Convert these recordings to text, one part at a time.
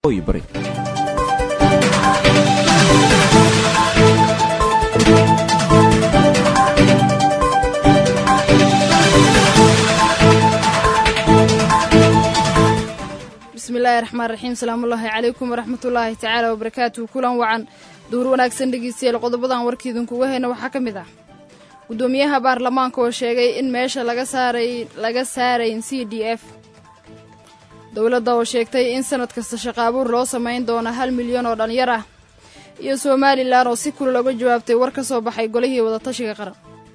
bari bismillaahi raxmaan raxiim salaamullaahi calaykum waraxmatullaahi tacaala wabarakaatuhu kulan wacan duur wanaagsan dhegeystayaal qodobadan warkiidinkuga hayna waxaa ka mid ah guddoomiyaha baarlamaanka oo sheegay in meesha laga saaray laga saarayn c d f dowladda oo sheegtay in sanad kasta shaqaabuur loo samayn doono hal milyan oo dhallinyar ah iyo somalilan oo si kulal oga jawaabtay war ka soo baxay golihii wadatashiga qaran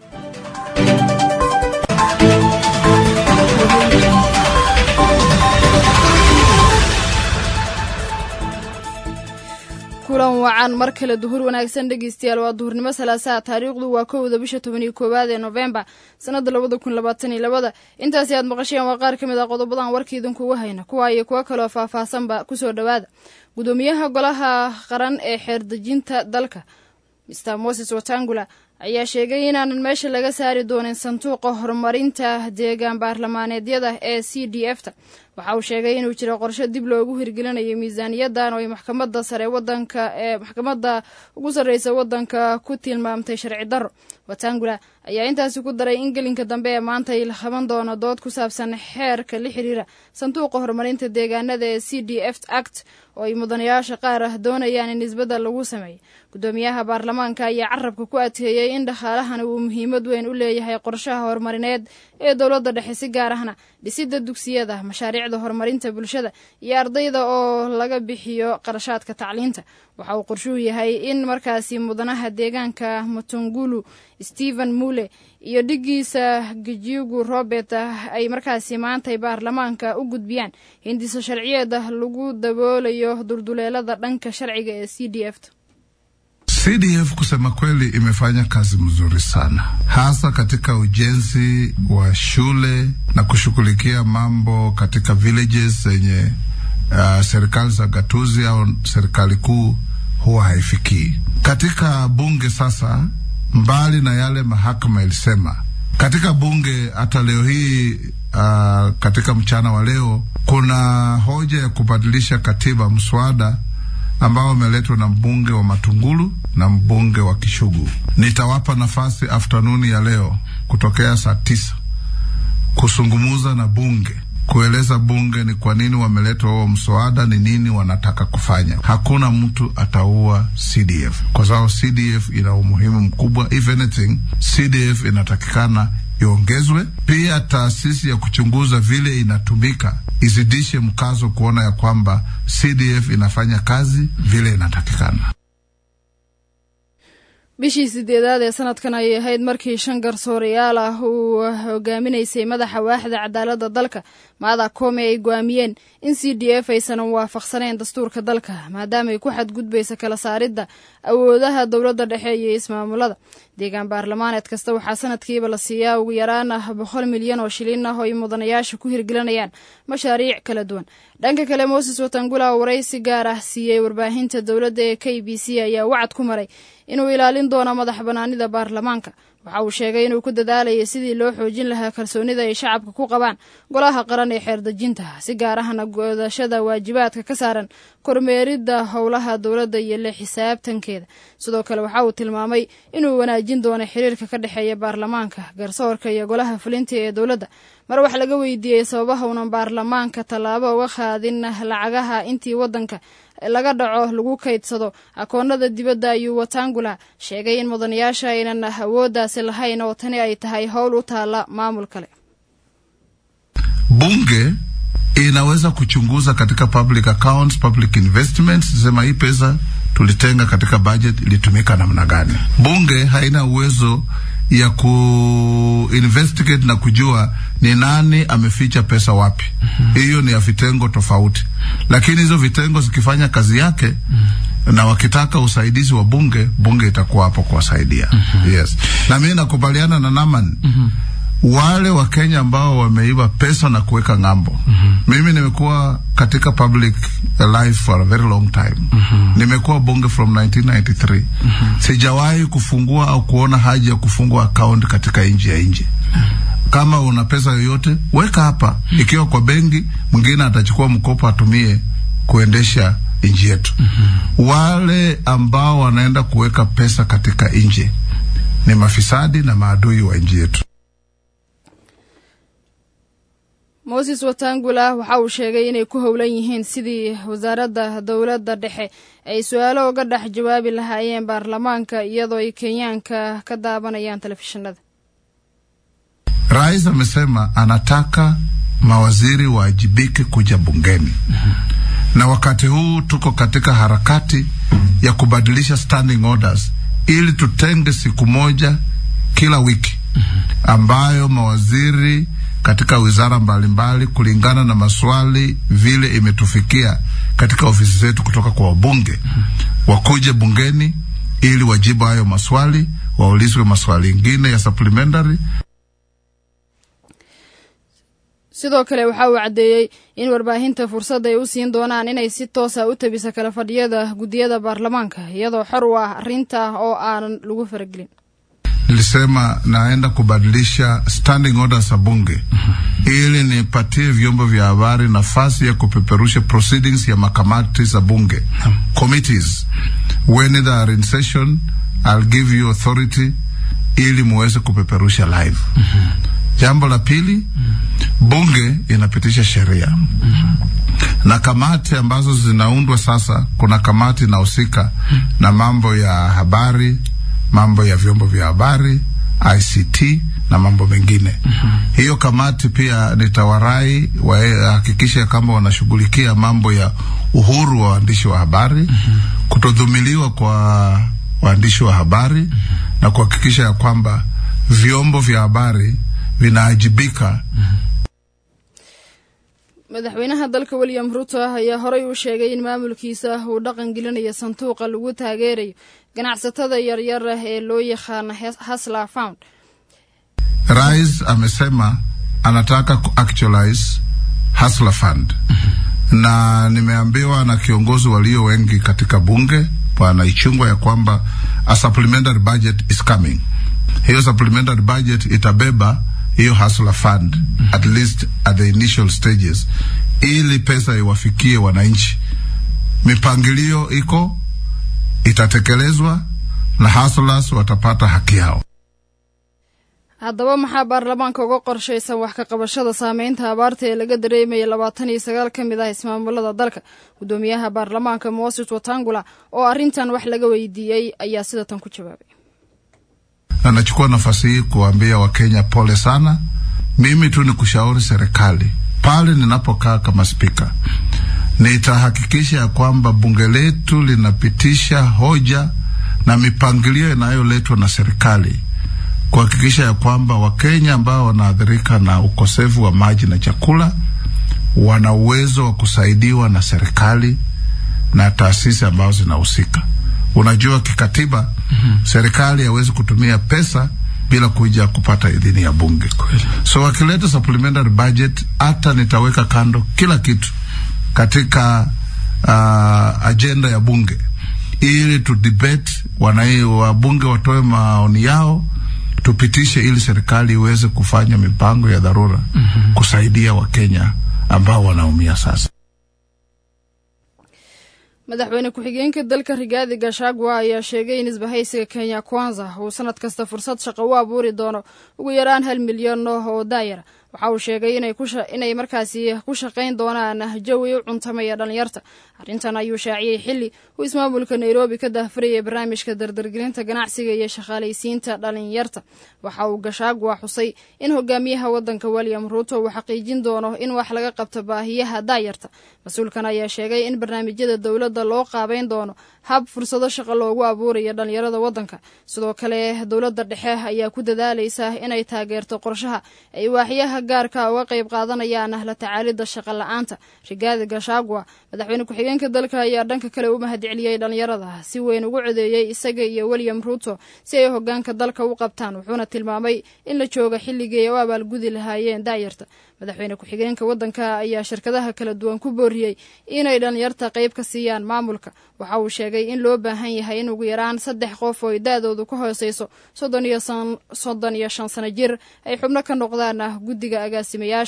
kulan wacan mar kale duhur wanaagsan dhegeystayaal waa duhurnimo salaasaha taariikhdu waa kowda bisha toban iyo koowaad ee noofembar sanada labada kun labaatan iyo labada intaasi aad maqasheen waa qaar ka mid ah qodobadan warkiidinkuga hayna kuwa iyo kuwo kaloo faahfaahsanba kusoo dhowaada guddoomiyaha golaha qaran ee xeerdejinta dalka mr moses watangula ayaa sheegay inaanan meesha laga saari doonin sanduuqa horumarinta deegaan baarlamaaneedyada ee c d f ta waxa uu sheegay inuu jiro qorsho dib loogu hirgelinayo miisaaniyadan oo ay maxkamadda sare wadanka ee maxkamadda ugu sarreysa wadanka ku tilmaamtay sharci darro watangula ayaa intaasi ku daray in gelinka dambe ee maanta ay qaban doono dood ku saabsan xeerka la xiriira sanduuqa horumarinta deegaanada ee c d f act oo ay mudanayaasha qaar ah doonayaan in isbeddel lagu sameeyo guddoomiyaha baarlamaanka ayaa carabka ku adkeeyey in dhaqaalahani uu muhiimad weyn u leeyahay qorshaha horumarineed ee dowladda dhexe si gaar ahna dhisidda dugsiyada mashaariicda horumarinta bulshada iyo ardayda oo laga bixiyo qarashaadka tacliinta waxa uu qorshuhu yahay in markaasi mudanaha deegaanka matungulu stephen mule iyo dhigiisa gajiugu robert ay markaasi maantay baarlamaanka u gudbiyaan hindiso sharciyeed lagu daboolayo dulduleelada dhanka sharciga ee c d f ta CDF kusema kweli imefanya kazi mzuri sana, hasa katika ujenzi wa shule na kushughulikia mambo katika villages zenye uh, serikali za gatuzi au serikali kuu huwa haifikii. Katika bunge sasa, mbali na yale mahakama ilisema katika bunge, hata leo hii uh, katika mchana wa leo kuna hoja ya kubadilisha katiba, mswada ambao umeletwa na mbunge wa Matungulu na mbunge wa Kishugu. Nitawapa nafasi aftanuni ya leo kutokea saa tisa kusungumuza na bunge kueleza bunge ni kwa nini wameletwa huo mswada, ni nini wanataka kufanya. Hakuna mtu ataua CDF kwa sababu CDF ina umuhimu mkubwa. If anything, CDF inatakikana iongezwe. Pia taasisi ya kuchunguza vile inatumika izidishe mkazo kuona ya kwamba CDF inafanya kazi vile inatakikana. bishii sideedaad ee sanadkan ayay ahayd markii shan garsoorayaal ah uu hogaaminaysay madaxa waaxda cadaaladda dalka maada koome ay go'aamiyeen in c d f aysan waafaqsanayn dastuurka dalka maadaamaay ku xadgudbaysa kala saaridda awoodaha dowladda dhexe iyo ismaamulada deegaan baarlamaaneed kasta waxaa sanadkiiba la siiyaa ugu yaraan ah boqol milyan oo shilin ah oo ay mudanayaasha ku hirgelinayaan mashaariic kala duwan dhanka kale moses watangula waraysi gaar ah siiyey warbaahinta dowladda ee k b c ayaa wacad ku maray inuu ilaalin doono madax banaanida baarlamaanka waxa uu sheegay inuu ku dadaalayay sidii loo xoojin lahaa kalsoonida ay shacabka ku qabaan golaha qaran ee xeerdejinta si gaar ahna godashada waajibaadka ka saaran kormeeridda howlaha dowladda iyo la xisaabtankeeda sidoo kale waxa uu tilmaamay inuu wanaajin doono xiriirka ka dhexeeya baarlamaanka garsoorka iyo golaha fulinta ee dowladda mar wax laga weydiiyey sababaha unan baarlamaanka tallaabo uga qaadin lacagaha intii waddanka laga dhaco lagu kaydsado akoonada dibadda ayuu watangula sheegay in mudanayaasha aynan awooddaasi lahayn oo tani ay tahay howl u taalla maamul kale bunge inaweza kuchunguza katika public accounts, public investments, sema hii pesa tulitenga katika budget ilitumika namna gani. Bunge haina uwezo ya kuinvestigate na kujua ni nani ameficha pesa wapi. Hiyo mm -hmm. ni ya vitengo tofauti, lakini hizo vitengo zikifanya kazi yake mm -hmm. na wakitaka usaidizi wa bunge, bunge itakuwa hapo kuwasaidia. mm -hmm. Yes, na mimi nakubaliana na Naman mm -hmm wale wa Kenya ambao wameiba pesa na kuweka ng'ambo. mm -hmm. Mimi nimekuwa katika public life for a very long time. mm -hmm. Nimekuwa bunge from 1993. mm -hmm. Sijawahi kufungua au kuona haja ya kufungua account katika nchi ya nje. mm -hmm. Kama una pesa yoyote weka hapa. mm -hmm. Ikiwa kwa benki, mwingine atachukua mkopo atumie kuendesha nchi yetu. mm-hmm. Wale ambao wanaenda kuweka pesa katika nje ni mafisadi na maadui wa nchi yetu. moses watangula waxa uu sheegay inay ku howlan yihiin sidii wasaaradda dowladda dhexe ay su-aalo uga dhex jawaabi lahaayeen baarlamaanka iyadoo ay kenyaanka ka daabanayaan telefishinada Rais amesema anataka mawaziri waajibike kuja bungeni. mm-hmm. Na wakati huu tuko katika harakati ya kubadilisha standing orders ili tutenge siku moja kila wiki mm-hmm. ambayo mawaziri katika wizara mbalimbali kulingana na maswali vile imetufikia katika ofisi zetu kutoka kwa wabunge mm-hmm. wakuje bungeni ili wajibu hayo maswali, waulizwe maswali ingine ya supplementary sidoo kale waxa uu caddeeyey in warbaahinta fursad ay u siin doonaan inay si toosa u tabisa kala fadhiyada guddiyada baarlamaanka iyadoo xor u ah arrinta oo aanan lagu faragelin nilisema naenda kubadilisha standing orders za bunge ili nipatie vyombo vya habari nafasi ya kupeperusha proceedings ya makamati za bunge committees when they are in session I'll give you authority ili muweze kupeperusha live jambo la pili bunge inapitisha sheria na kamati ambazo zinaundwa sasa kuna kamati inahusika na mambo ya habari mambo ya vyombo vya habari ICT na mambo mengine. mm-hmm. Hiyo kamati pia nitawarai wahakikishe kama wanashughulikia mambo ya uhuru wa waandishi wa habari, mm-hmm. kutodhumiliwa kwa waandishi wa habari, mm-hmm. na kuhakikisha ya kwamba vyombo vya habari vinaajibika. mm-hmm. madaxweynaha dalka william ruto ayaa horey u sheegay in maamulkiisa uu dhaqan gelinayo sanduuqa lagu taageerayo ganacsatada yaryar ah ee loo yaqaana hasla found rais amesema anataka kuactualize hasla fund na nimeambiwa na kiongozi walio wengi katika bunge bwana ichungwa ya kwamba a supplementary budget is coming hiyo supplementary budget itabeba hiyo hustler fund mm -hmm. at least at the initial stages ili pesa iwafikie wananchi. Mipangilio iko itatekelezwa na hustlers watapata haki yao. haddaba maxaa baarlamaanka uga qorshaysan wax ka qabashada saameynta abaarta ee laga dareemaya labaatan iyo sagaal ka mid ah ismaamulada dalka guddoomiyaha baarlamaanka moses watangula oo arrintan wax laga weydiiyey ayaa sida tan ku jawaabay na nachukua nafasi hii kuambia Wakenya pole sana. Mimi tu ni kushauri serikali pale ninapokaa kama spika, nitahakikisha ya kwamba bunge letu linapitisha hoja na mipangilio inayoletwa na serikali kuhakikisha ya kwamba Wakenya ambao wanaathirika na ukosefu wa maji na chakula wana uwezo wa kusaidiwa na serikali na taasisi ambazo zinahusika. Unajua, kikatiba mm-hmm. serikali hawezi kutumia pesa bila kuja kupata idhini ya bunge. Kweli. So wakileta supplementary budget, hata nitaweka kando kila kitu katika uh, ajenda ya bunge ili tu debate, wanai wabunge watoe maoni yao, tupitishe ili serikali iweze kufanya mipango ya dharura mm-hmm. kusaidia Wakenya ambao wanaumia sasa. madaxweyne ku-xigeenka dalka rigaadi gashagwa ayaa sheegay in isbahaysiga kenya kwanza uu sanad kasta fursad shaqo u abuuri doono ugu yaraan hal milyan oo daayara waxa uu sheegay inay markaasi ku shaqayn doonaan jawi u cuntamaya dhalinyarta arrintan ayuu shaaciyey xilli uu ismaamulka nairobi ka daahfurayay barnaamijka dardargelinta ganacsiga iyo shaqaalaysiinta dhalinyarta waxa uu gashaagwa xusay in hogaamiyaha wadanka william ruuto uu xaqiijin doono in wax laga qabto baahiyaha daayarta mas-uulkan ayaa sheegay in barnaamijyada dowladda loo qaabeyn doono hab fursado shaqo loogu abuurayo dhalinyarada wadanka sidoo kale dowladda dhexe ayaa ku dadaalaysa inay taageerto qorshaha ay waaxyaha gaarka uga qayb qaadanayaan la tacaalida shaqa la-aanta rigaadi gashagwa madaxweyne ku-xigeenka dalka ayaa dhanka kale u mahadceliyey dhalinyarada si weyn ugu codeeyey isaga iyo william ruuto si ay hogaanka dalka u qabtaan wuxuuna tilmaamay in la jooga xilligii ay u abaalgudi lahaayeen daayarta madaxweyne ku-xigeenka wadanka ayaa shirkadaha kala duwan ku booriyey inay dhalinyarta qayb ka siiyaan maamulka waxa uu sheegay in loo baahan yahay in ugu yaraan saddex qof oo da-doodu ka hooseyso soddon iyo soddon iyo shan sano jir ay xubno ka noqdaan guddiga agaasimayaasha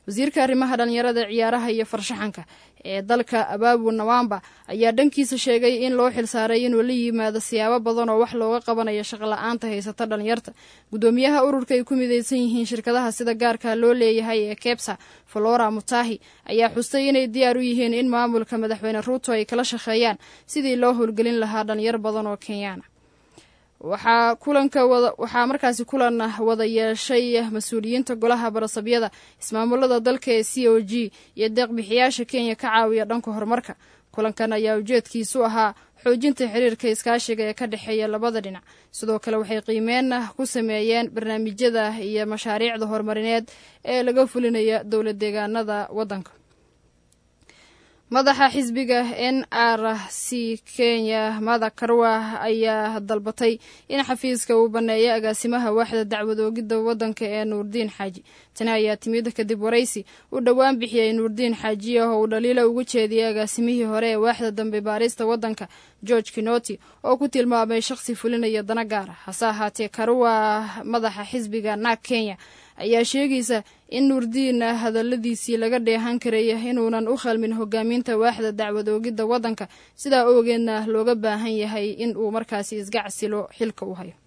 wasiirka arrimaha dhalinyarada ciyaaraha iyo farshaxanka ee dalka abaabu nawamba ayaa dhankiisa sheegay in loo xilsaaray inuu la yimaado siyaabo badan oo wax looga qabanayo shaqla-aanta haysata dhalinyarta gudoomiyaha ururka ay ku midaysan yihiin shirkadaha sida gaarka loo leeyahay ee kebsa flora mutahi ayaa xustay inay diyaar u yihiin in maamulka madaxweyne ruuto ay kala shaqeeyaan sidii loo howlgelin lahaa dhalinyar badan oo kenyaana waxaa kulanka wada waxaa markaasi kulan wada yeeshay mas-uuliyiinta golaha barasabyada ismaamulada dalka ee c o g iyo deeqbixiyaasha kenya ka caawiya dhanka horumarka kulankan ayaa ujeedkiisu ahaa xoojinta xiriirka iskaashiga ee ka dhexeeya labada dhinac sidoo kale waxay qiimeyn ku sameeyeen barnaamijyada iyo mashaariicda horumarineed ee laga fulinaya dowla deegaanada waddanka madaxa xisbiga n r c kenya mada karwa ayaa dalbatay in xafiiska uu banneeyo agaasimaha waaxda dacwad oogidda waddanka ee nuurdiin xaaji tani ayaa timid kadib waraysi uu dhowaan bixiyey nuurdiin xaaji ah oo uu dhaliila ugu jeediyey agaasimihii hore ee waaxda dambe baarista waddanka george kinoti oo ku tilmaamay shaqsi fulinaya dana gaara hase ahaatee karwa madaxa xisbiga naag kenya ayaa sheegaysa in nuurdiin hadalladiisii laga dheehan karaya inuunan u khalmin hogaaminta waaxda dacwad oogidda waddanka sidaa oogeedna looga baahan yahay in uu markaasi isgacsilo xilka u hayo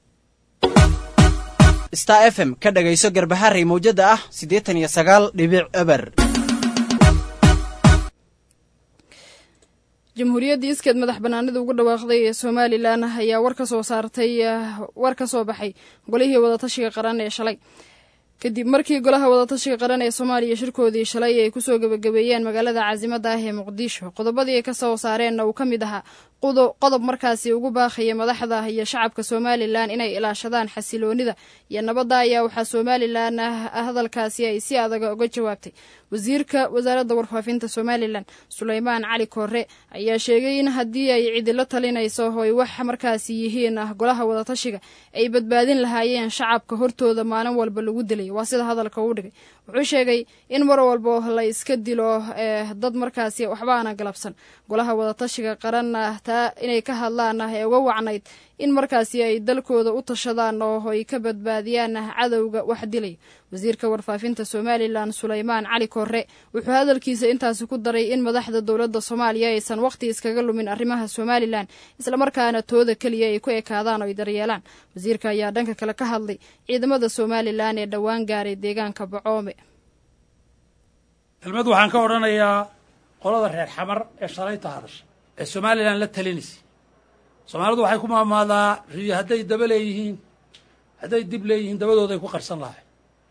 star f m ka dhagayso garbaharey mawjada ah siddeetan iyo sagaal dhibic eber jamhuuriyadda iskeed madax banaanida ugu dhawaaqday ee somalilan ayaa war ka soo saartay war ka soo baxay golihii wadatashiga qaran ee shalay kadib markii golaha wadatashiga qaran ee soomaaliya shirkoodii shalay ay kusoo gebagabeeyeen magaalada caasimada ah ee muqdisho qodobadii ay ka soo saareenna uu ka mid ahaa qodob markaasi ugu baaqaya madaxda iyo shacabka somalilan inay ilaashadaan xasiloonida iyo nabadda ayaa waxaa somalilan hadalkaasi ay si adaga uga jawaabtay wasiirka wasaaradda warfaafinta somalilan suleymaan cali koore ayaa sheegay in haddii ay cidilo talinayso oy wax markaasi yihiin ah golaha wadatashiga ay badbaadin lahaayeen shacabka hortooda maalin walba lagu dilay waa sida hadalka uu dhigay wuxuu sheegay in mar walbo la iska dilo dad markaasi waxbaana galabsan golaha wadatashiga qaranna taa inay ka hadlaan ee uga wacnayd in markaasi ay dalkooda u tashadaan oo ay ka badbaadiyaan cadowga wax dilay wasiirka warfaafinta somalilan suleymaan cali koore wuxuu hadalkiisa intaasi ku daray in madaxda dowladda soomaaliya aysan wakhti iskaga lumin arrimaha somalilan islamarkaana tooda keliya ay ku ekaadaan oo ay daryeelaan wasiirka ayaa dhanka kale ka hadlay ciidamada somalilan ee dhowaan gaaray deegaanka bacoome kelmad waxaan ka odhanayaa qolada reer xamar ee shalayta hadasha ee somalilan la talinaysa soomaalidu waxay ku maamaadaa riyo hadday daba leeyihiin hadday dib leeyihiin dabadooday ku qarsan lahay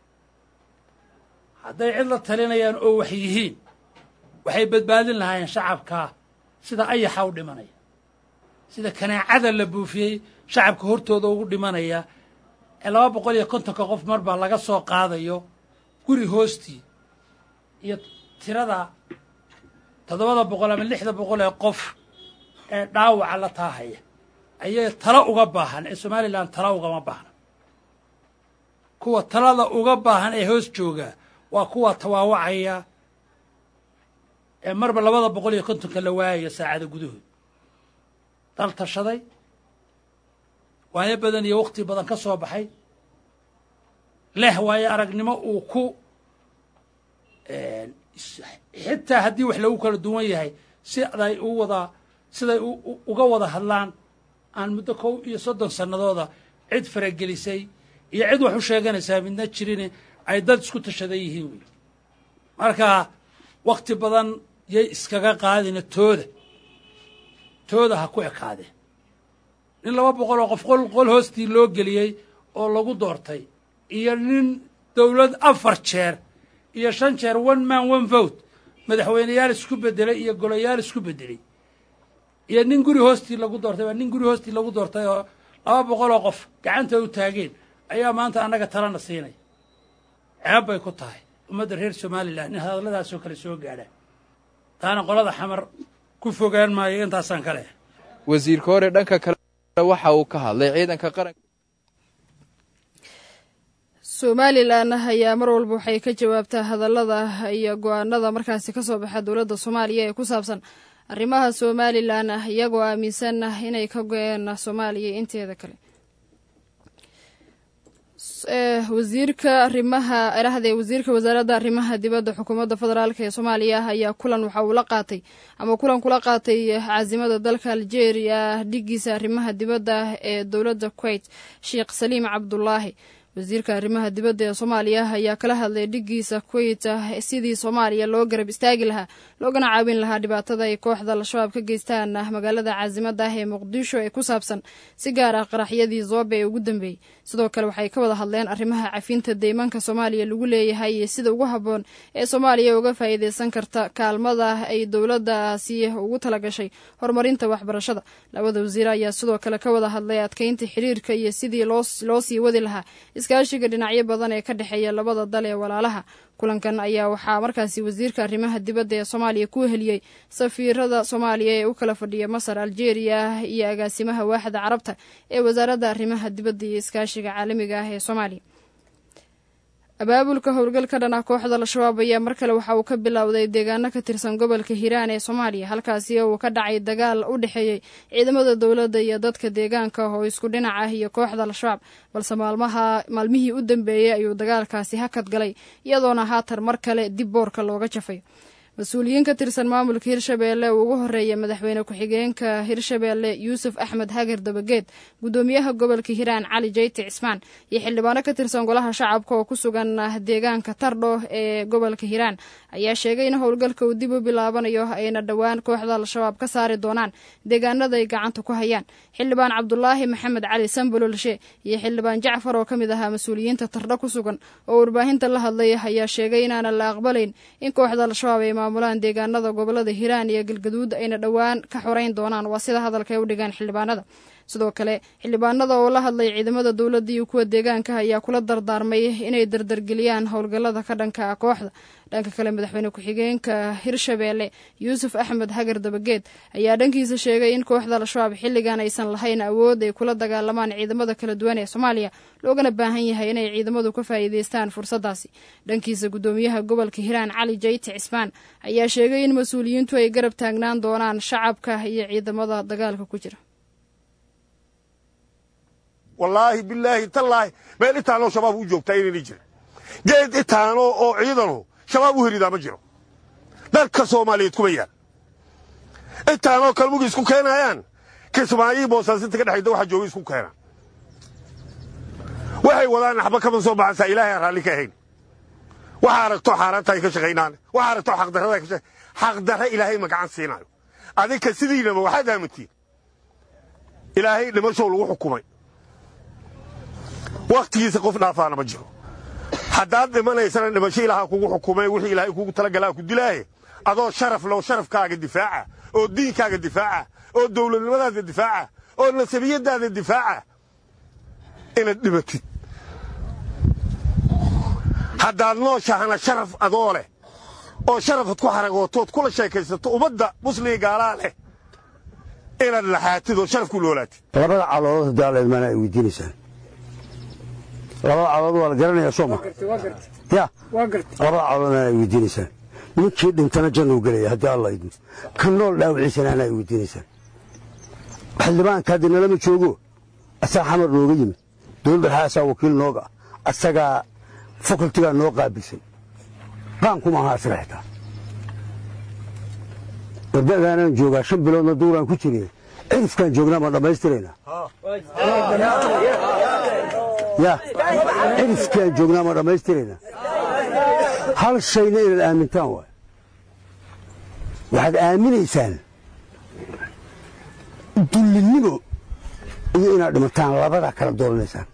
hadday cid la talinayaan oo wax yihiin waxay badbaadin lahaayeen shacabkaa sida ayaxa u dhimanaya sida kanaacada la buufiyey shacabka hortooda ugu dhimanaya ee laba boqol iyo kontonka qof marba laga soo qaadayo guri hoostii iyo tirada toddobada boqol ama lixda boqol ee qof ee dhaawaca la taahaya ayay talo uga baahan ee somalilan talo ugama baahna kuwa talada uga baahan ee hoos jooga waa kuwa tawaawacaya ee marba labada boqol iyo kontonka la waayayo saacada gudahood dal tashaday waayo badan iyo wakhti badan ka soo baxay leh waayo aragnimo uu ku xitaa haddii wax lagu kala duwan yahay siday u wada siday uga wada hadlaan aan muddo kow iyo soddon sannadooda cid faragelisay iyo cid wax u sheeganaysaa midna jirin ay dad isku tashadan yihiin wey marka wakhti badan yay iskaga qaadina tooda tooda ha ku ekaadeen nin laba boqol oo qof qol qol hoostii loo geliyey oo lagu doortay iyo nin dowlad afar jeer iyo shan jeer one man one vote madaxweyneyaal isku bedelay iyo golayaal isku bedelay iyo nin guri hoostii lagu doortay waa nin guri hoostii lagu doortay oo laba boqol oo qof gacanta u taageen ayaa maanta annaga talana siinaya ceeb bay ku tahay ummadda reer somalilan in hadalladaasoo kale soo gaadhaan taana qolada xamar ku fogaan maayo intaasaan ka leh wasiirka hore dhanka kale waxa uu ka hadlay ciidanka qaranka somalilan ayaa mar walba waxay ka jawaabtaa hadallada iyo go-aanada markaasi kasoo baxa dowladda soomaaliya ee ku saabsan arrimaha somalilan iyagoo aaminsan inay ka go-een soomaaliya inteeda kale wasiirka arimaha erahde wasiirka wasaaradda arrimaha dibadda xukuumadda federaalk ee soomaaliya ayaa kulan waxa uu la qaatay ama kulan kula qaatay caasimada dalka algeria dhigiisa arrimaha dibadda ee dowladda kuwait sheekh saliim cabdulaahi wasiirka arrimaha dibadda ee soomaaliya ayaa kala hadlay dhigiisa kuwait sidii soomaaliya loo garab istaagi lahaa loogana caawin lahaa dhibaatada ay kooxda al-shabaab ka geystaan magaalada caasimada ah ee muqdisho ee ku saabsan si gaar ah qaraxyadii zoobe ee ugu dambeeyey sidoo kale waxay ka wada hadleen arrimaha cafinta deymanka soomaaliya lagu leeyahay iyo sida ugu habboon ee soomaaliya uga faa'iideysan karta kaalmada ay dowladdaasi ugu talagashay horumarinta waxbarashada labada wasiir ayaa sidoo kale ka wada hadlay adkeynta xiriirka iyo sidii loo sii wadi lahaa iskaashiga dhinacyo badan ee ka dhexeeya labada dal ee walaalaha kulankan ayaa waxaa markaasi wasiirka arrimaha dibadda ee soomaaliya ku heliyey safiirada soomaaliya ee u kala fadhiya masar algeria iyo agaasimaha waaxda carabta ee wasaaradda arrimaha dibadda iyo iskaashiga caalamiga ah ee soomaaliya abaabulka howlgalka dhan ah kooxda al-shabaab ayaa mar kale waxa uu ka bilowday deegaano ka tirsan gobolka hiiraan ee soomaaliya halkaasi uu ka dhacay dagaal u dhexeeyey ciidamada dowladda iyo dadka deegaanka oo isku dhinac ah iyo kooxda al-shabaab balse maalmaha maalmihii u dambeeyey ayuu dagaalkaasi hakad galay iyadoona haatan mar kale dib boorka looga jafay mas-uuliyiin ka tirsan maamulka hirshabeelle uu ugu horeeya madaxweyne ku-xigeenka hirshabeelle yuusuf axmed hagar dabageed guddoomiyaha gobolka hiiraan cali jeyti cismaan iyo xildhibaano ka tirsan golaha shacabka oo ku sugan deegaanka tardho ee gobolka hiiraan ayaa sheegay in howlgalka uu dib u bilaabanayo ayna dhowaan kooxda al-shabaab ka saari doonaan deegaanada ay gacanta ku hayaan xildhibaan cabdulaahi maxamed cali sambololshe iyo xildhibaan jacfar oo ka mid ahaa mas-uuliyiinta tardho ku sugan oo warbaahinta la hadlay ayaa sheegay inaanan la aqbalayn in kooxda al-shabaab ay maamulaan deegaanada gobolada hiiraan iyo galgaduud ayna dhowaan ka xoreyn doonaan waa sida hadalka ay u dhigaan xildhibaanada sidoo kale xildhibaanada oo la hadlay ciidamada dowladda iyo kuwa deegaanka ayaa kula dardaarmay inay dardargeliyaan howlgallada ka dhanka ah kooxda dhanka kale madaxweyne ku-xigeenka hirshabeelle yuusuf axmed hagar dabageed ayaa dhankiisa sheegay in kooxda al-shabaab xilligan aysan lahayn awood ay kula dagaalamaan ciidamada kala duwan ee soomaaliya loogana baahan yahay inay ciidamadu ka faa'iideystaan fursaddaasi dhankiisa guddoomiyaha gobolka hiiraan cali jeyti cismaan ayaa sheegay in mas-uuliyiintu ay garab taagnaan doonaan shacabka iyo ciidamada dagaalka ku jira wallaahi bilaahi tallaahi meel itaanoo shabaab u joogtaa inayna jirin geed itaano oo ciidano shabaab u helidaa ma jiro dalka soomaaliyeed kuma yaal intaanoo kalmugi isku keenayaan kismaayii boosaasinta ka dhexayda waxa jooga isku keenaan waxay wadaan naxba kama soo baxaysaa ilaahay aan raalli ka ahayn waxa aragto xaaraanta ay ka shaqaynaan waxa aragto xaqdarrada ay ka shaqayn xaqdarra ilaahay ma gacan siinayo adinka sidiinaba waxaad aamintiin ilaahay dhimashow lagu xukumay wakhtigiisa qof dhaafaana ma jiro haddaad dhimanaysana dhimasho ilaaha kugu xukumay wixii ilaahay kugu talagalaa ku dilaaye adoo sharaf low sharafkaaga difaaca oo diinkaaga difaaca oo dowladnimadaada difaaca oo nasabiyadaada difaaca inaad dhimatid haddaad nooshahana sharaf adoo leh oo sharafad ku xaragootood kula sheekaysato ummadda musliga gaalaa leh inaad laxaatid oo sharaf ku noolaatid labada caloolood haddii alla idmaana ay weydiinaysaan labada calood waa la garanayaa sooma ya labada caloodna ay weydiinaysaan ninkii dhintana jannu gelaya haddii alla idmo ka nool dhaawiciisana ana ay weydiinaysaan xildhibaanka haddi nalama joogo asaga xamar nooga yimid dowladda waxaa asaa wakiil nooga ah asagaa fakultigaa noo qaabilsan qaankuma aha asaga xitaa warda'daanaan joogaa shan biloodna duuraan ku jiriye cirifkaan joognaa ma dhammaystiraynaa ya cirifkaan joognaa ma dhammaystiraynaa hal shayna inaad aamintaan waay waxaad aaminaysaan dullinnimo iyo inaad dhimataan labadaa kala dooranaysaan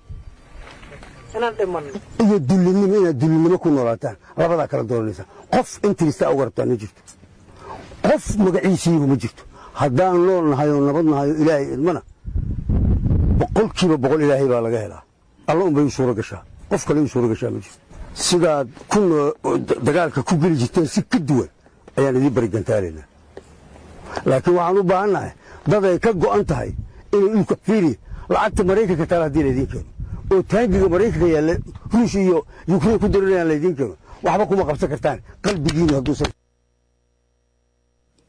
iyo dullinnimo inaad dullinnimo ku noolaataan labadaa kala dooranaysaan qof intiristaa uga rabtaan ma jirto qof magaciisiiba ma jirto haddaan nool nahay oo nabad nahay oo ilaahay idmana boqolkiiba boqol ilaahay baa laga helaa alla unbay u suuro gashaa qof kale u suuro gashaa ma jirto sidaad ku dagaalka ku geli jirteen si ka duwan ayaan idiin barigantaalaynaa laakiin waxaan u baahannahay dad ay ka go'an tahay inay dhulka fiiriya lacagta maraykanka taala haddii laydiin keeno oo taangiga maraykanka yaalla ruush iyo yukrain ku darinayaan laydiin keeno waxba kuma qabsan kartaan qalbigiinu hadduusan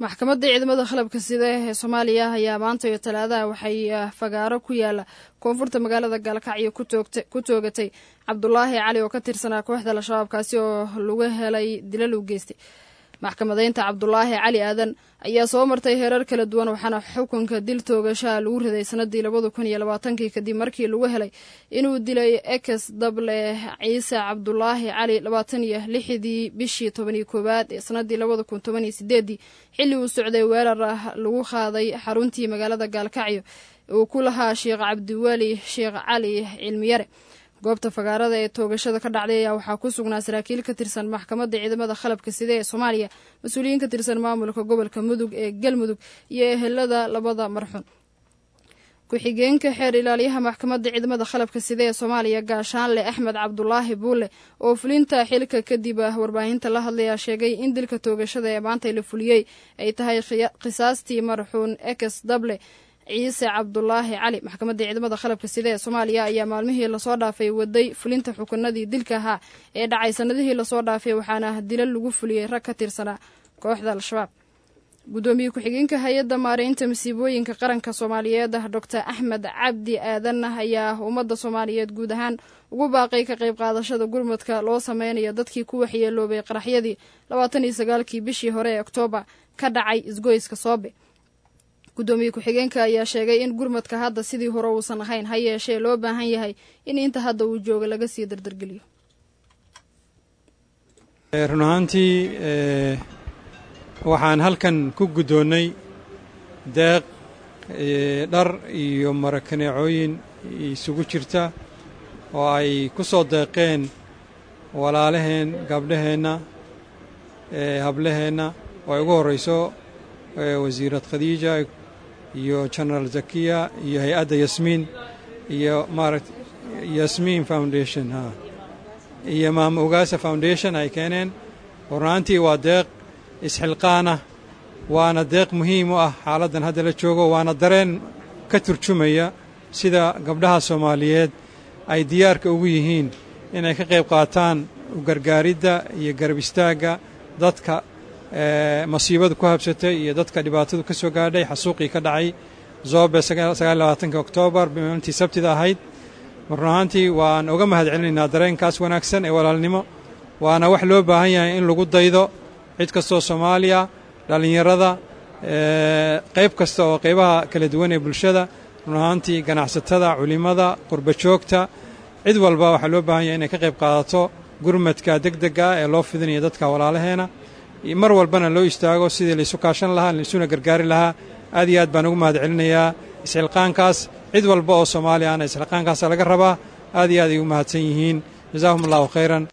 maxkamadda ciidamada qalabka sida ee soomaaliya ayaa maanta iyo talaadaha waxay fagaaro ku yaala koonfurta magaalada gaalkacyo ku toogatay cabdulaahi cali oo ka tirsanaa kooxda al-shabaab kaasi oo lagu helay dilal u geystay maxkamadeynta cabdulaahi cali aadan ayaa soo martay heerar kala duwan waxaana xukunka dil toogashaha lagu riday sanadii labada kun iyo labaatankii kadib markii lagu helay inuu dilay ekes dable ciise cabdulaahi cali labaatan iyo lixdii bishii tobaniyo koowaad ee sanadii labada kun toban iyo sideedii xilli uu socday weerar ah lagu qaaday xaruntii magaalada gaalkacyo uu ku lahaa sheekh cabdiweli sheekh cali cilmiyare goobta fagaarada ee toogashada ka dhacday ayaa waxaa ku sugnaa saraakiil ka tirsan maxkamadda ciidamada qalabka sida ee soomaaliya mas-uuliyiin ka tirsan maamulka gobolka mudug ee galmudug iyo ehelada labada marxuun ku-xigeenka xeer ilaaliyaha maxkamadda ciidamada qalabka sida ee soomaaliya gaashaanle axmed cabdulaahi buule oo fulinta xilka kadib warbaahinta la hadlaya sheegay in dilka toogashada ee maanta la fuliyey ay tahay qisaastii marxuun ekes dable ciise cabdulaahi cali maxkamadda ciidamada qalabka sida ee soomaaliya ayaa maalmihii lasoo dhaafay waday fulinta xukunadii dilka ahaa ee dhacay sanadihii lasoo dhaafay waxaana dilal lagu fuliyey rag ka tirsanaa kooxda al-shabaab guddoomiye ku-xigeenka hay-adda maareynta masiibooyinka qaranka soomaaliyeed doctor axmed cabdi aadan ayaa ummadda soomaaliyeed guud ahaan ugu baaqay ka qayb qaadashada gurmadka loo sameynayo dadkii ku waxyeeloobay qaraxyadii labaatan iyo sagaalkii bishii hore ee oktoobar ka dhacay isgoyska soobe guddoomiye ku-xigeenka ayaa sheegay in gurmadka hadda sidii hore uusan ahayn ha yeeshee loo baahan yahay in inta hadda uu jooga laga sii dardargeliyo run ahaantii waxaan halkan ku guddoonnay deeq dhar iyo marakaneecooyin isugu jirta oo ay ku soo deeqeen walaalaheen gabdhaheenna hablaheenna oo ay ugu horrayso wasiirad khadiija iyo genaraal zakiya iyo hay-adda yasmiin iyo maaragt yasmiin foundation ha iyo maam ogaasa foundation ay keeneen runaantii waa deeq isxilqaana waana deeq muhiim u ah xaaladdan hadda la joogo waana dareen ka turjumaya sida gabdhaha soomaaliyeed ay diyaarka ugu yihiin inay ka qayb qaataan gargaaridda iyo garab istaagga dadka masiibadu ku habsatay iyo dadka dhibaatadu ka soo gaadhay xasuuqii ka dhacay zoobe sagaalabaatanki oktoobar maalintii sabtida ahayd run ahaantii waan uga mahad celinaynaa dareenkaas wanaagsan ee walaalnimo waana wax loo baahan yahay in lagu daydo cid kastoo soomaaliya dhallinyarada qayb kasta oo qaybaha kala duwan ee bulshada run ahaantii ganacsatada culimada qurba joogta cid walba waxaa loo baahan yahay inay ka qayb qaadato gurmadka deg dega ee loo fidinayo dadka walaalaheena mar walbana loo istaago sidii laysu kaashan lahaa laysuna gargaari lahaa aad iyo aad baan ugu mahad celinayaa isxilqaankaas cid walba oo soomaaliya ana isxilqaankaasa laga rabaa aad iyo aad ay ugu mahadsan yihiin jazaahum allahu khayran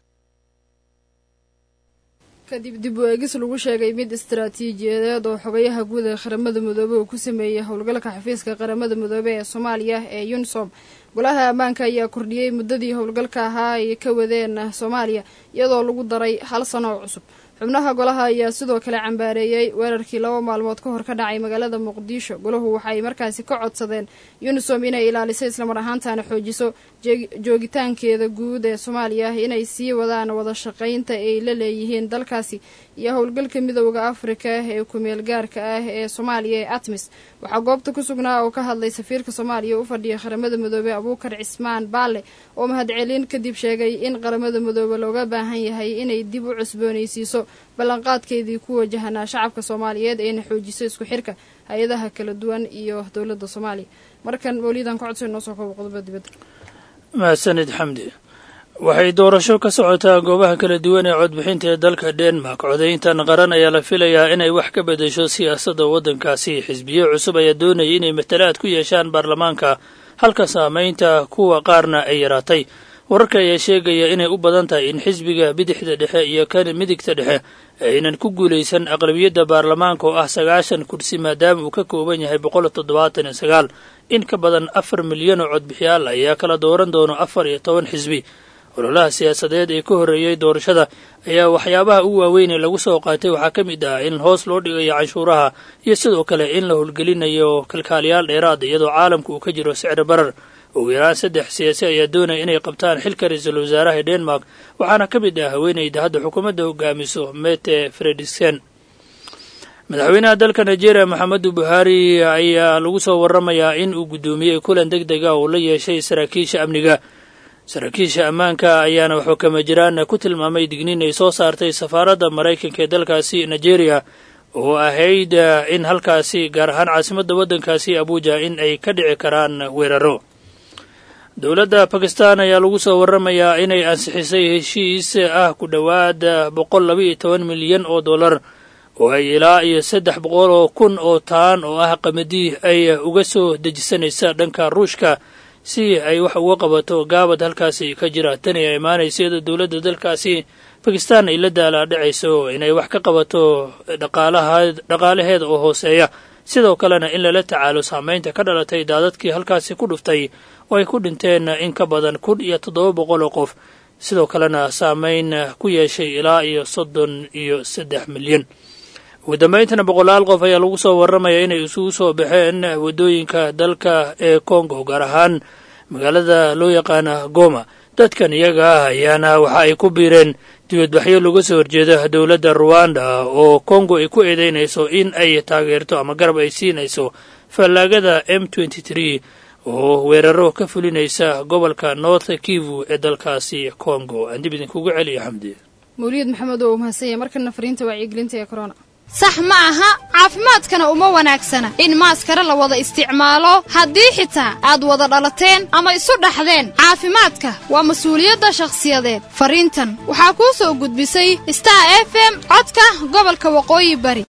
kadib dib u eegis lagu sheegay mid istaraatiijiyadeed oo xogayaha guud ee qaramada midoobey uu ku sameeyey howlgalka xafiiska qaramada midoobey ee soomaaliya ee yunisom golaha ammaanka ayaa kordhiyey muddadii howlgalka ahaa ay ka wadeen soomaaliya iyadoo lagu daray hal sano oo cusub xubnaha golaha ayaa sidoo kale cambaareeyey weerarkii laba maalmood ka hor ka dhacay magaalada muqdisho golahu waxay markaasi ka codsadeen yunisom inay ilaaliso islamar ahaantana xoojiso joogitaankeeda guud ee soomaaliya inay sii wadaan wada shaqaynta ay la leeyihiin dalkaasi iyo howlgalka midooda afrika ee kumeel gaarka ah ee soomaaliya ee atmis waxaa goobta ku sugnaa oo ka hadlay safiirka soomaaliya u fadhiya qaramada midoobey abuukar cismaan baalle oo mahadcelin kadib sheegay in qaramada midoobe looga baahan yahay inay dib u cusboonaysiiso ballanqaadkeedii ku wajahanaa shacabka soomaaliyeed ayna xoojiso isku xirka hay-adaha kala duwan iyo dowladda soomaaliya markan mawlidan ka codso inoo soo koobo qodoba dibadda mahadsanid xamdi waxay doorasho ka socotaa goobaha kala duwan ee codbixinta ee dalka denmark codayntan qaran ayaa la filayaa inay wax ka beddesho siyaasadda waddankaasi xisbiyo cusub ayaa doonaya inay matalaad ku yeeshaan baarlamaanka halka saamaynta kuwa qaarna ay yaraatay wararka ayaa sheegaya inay u badan tahay in xisbiga bidixda dhexe iyo kan midigta dhexe aynan ku guulaysan aqlabiyadda baarlamaanka oo ah sagaashan kursi maadaama uu ka kooban yahay boqol toddobaatan iyo sagaal in ka badan afar milyan oo codbixiyaal ayaa kala dooran doono afar iyo toban xisbi ololaha siyaasadeed ee ka horreeyey doorashada ayaa waxyaabaha ugu waaweyn ee lagu soo qaatay waxaa ka mid ah in hoos loo dhigayo canshuuraha iyo sidoo kale in la howlgelinayo kalkaaliyaal dheeraad iyadoo caalamka uu ka jiro sicri barar ugu yaraan saddex siyaasi ayaa doonaya inay qabtaan xilka ra-iisul wasaaraha ee denmark waxaana ka mid ah haweeneyda hadda xukuumadda hogaamiso mete fredriksen madaxweynaha dalka nigeria maxamedu buhaari ayaa lagu soo waramayaa in uu guddoomiyey kulan deg dega uu la yeeshay saraakiisha amniga saraakiisha ammaanka ayaana wuxuu kama jiraan ku tilmaamay digniin ay soo saartay safaaradda maraykanka ee dalkaasi nigeria oo ahayd in halkaasi gaar ahaan caasimadda waddankaasi abuja in ay ka dhici karaan weeraro dowladda bakistan ayaa lagu soo waramayaa inay ansixisay heshiis ah ku dhowaad boqol laba iyo toban milyan oo dollar oo ay ilaa iyo saddex boqol oo kun oo taan oo ah qamadii ay uga soo dejisanaysa dhanka ruushka si ay wax uga qabato gaabad halkaasi ka jira tan ay imaanaysa iyadoo dowladda dalkaasi bakistan ay la daalaadhacayso inay wax ka qabato dhaqaalaheeda oo hooseeya sidoo kalena in lala tacaalo saameynta ka dhalatay daadadkii halkaasi ku dhuftay oo ay ku dhinteen in ka badan kun iyo toddoba boqol oo qof sidoo kalena saameyn ku yeeshay ilaa iyo soddon iyo saddex milyan ugu dambayntana boqolaal qof ayaa lagu soo warramaya inay isugu soo baxeen waddooyinka dalka ee congo gaar ahaan magaalada loo yaqaana goma dadkan iyaga ah ayaana waxa ay ku biireen dibadbaxyo looga soo horjeeda dowladda ruwanda oo congo ay ku eedeynayso in ay taageerto ama garab ay siinayso fallaagada m oo weeraro ka fulinaysa gobolka north kivu ee dalkaasi congo aan dib idinkugu celiya xamdi mawliyad maxamed oo umahadsanya markana fariinta wacyigelinta ee corona sax ma aha caafimaadkana uma wanaagsana in maaskare la wada isticmaalo haddii xitaa aad wada dhalateen ama isu dhaxdeen caafimaadka waa mas-uuliyadda shakhsiyadeed fariintan waxaa kuu soo gudbisay star f m codka gobolka waqooyi bari